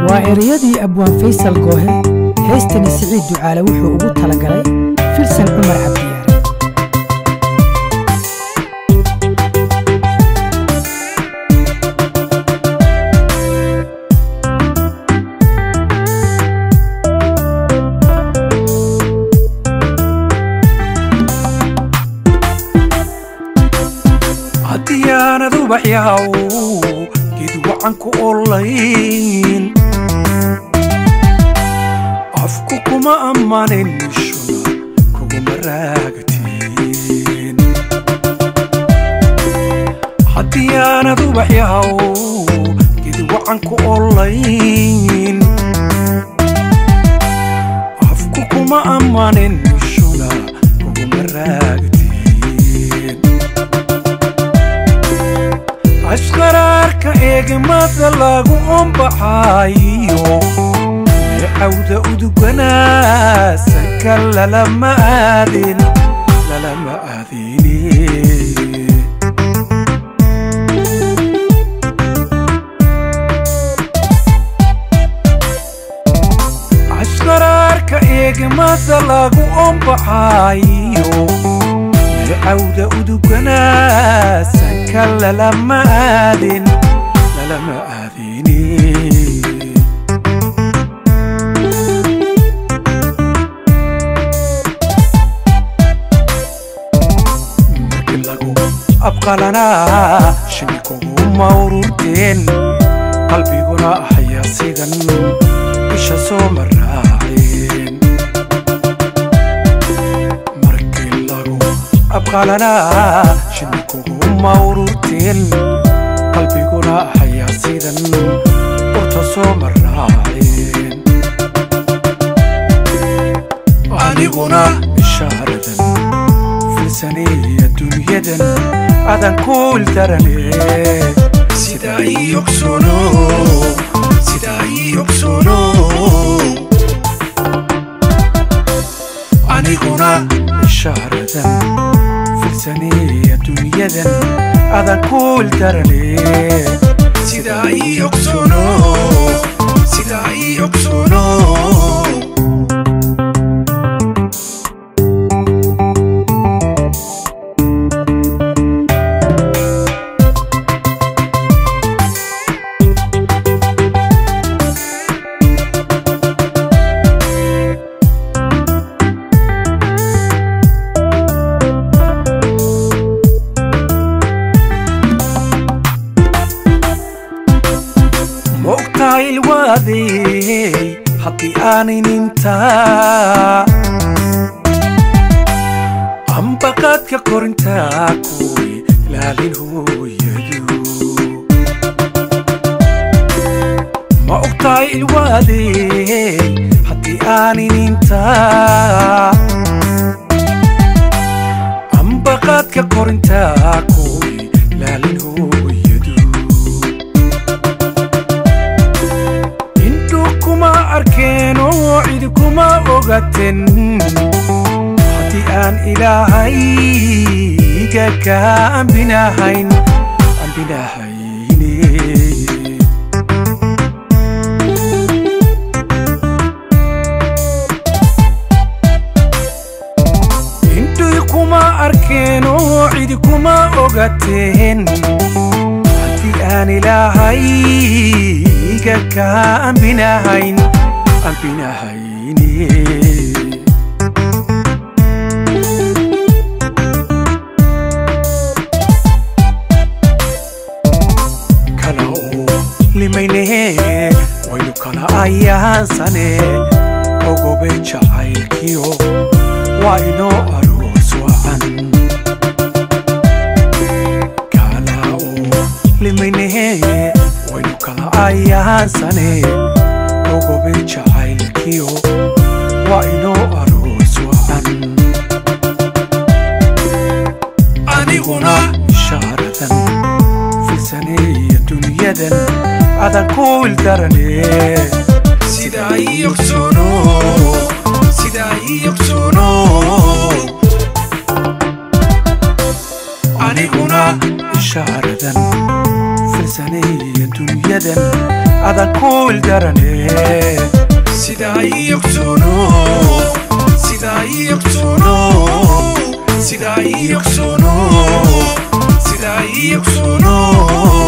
waa ereyadii abwaan faysal goohe heestani siciid ducaale wuxuu ugu talagalay filsan cumar cabdiyaare haddii aanad ubaxyahaw geed wacan ku olayn afku kuma ammanin shuna kuguma raagtiin haddii aanad ubaxyahaw geed wacan ku olayn afku kuma ammanin shuna kuguma raagtiin ashqaraarka eegmada lagu ombaxayo cawda uduganaasanka lalama aadin lalama aadini ashqaraarka eegmada lagu ombaxayo cawda uduganaasanka lalama aadin lalama aadini markii lagu abqalanaa shini kuguma ururteen qalbiguna ahaya sidan isha soo maraaceen markii lagu abqalanaa shini kuguma ururteen qalbiguna ahaya sidan urta soo maraaceen aniguna ishaaradan filsaniya dunyadan adan kuul darane sidaa ii ogsono sidaa ii ogsono aniguna ishaaradan filsaniya dunyadan adan kuul darane sidaa ii ogsono sidaa ii ogsono ma ogtahay ilwaadey haddii aanin intaa ambaqaadka korintaa kuwi ilaalin hooyadu ma ogtahay ilwaadey haddii aanin intaa ambaqaadka korintaa kuwi ilaalin hooyadu indhu kuma arkeen oo cid kuma ogaten haddii aan ilaahayga ka ambinahayn ambinahayne indhuy kuma arkeen oo cid kuma ogateen haddii aan ilaahayga ka ambinahayn ambinahayne kala oo limayne waynu kala ayaansane ogobe jacaylkiyo waa inoo aroos wacan kala oo limayne waynu kala ayaansane ogobe jacaylkiyo waa inoo aroos wacan aniguna ishaaradan filsaneeya dunyadan adan kuil darane sidaa ii ogsono sidaa ii ogsono aniguna ishaaradan filsaneeya dunyadan adan kuul darane sidaa ii ogsono sidaa ii ogsono sidaa ii ogsono sidaa ii ogsono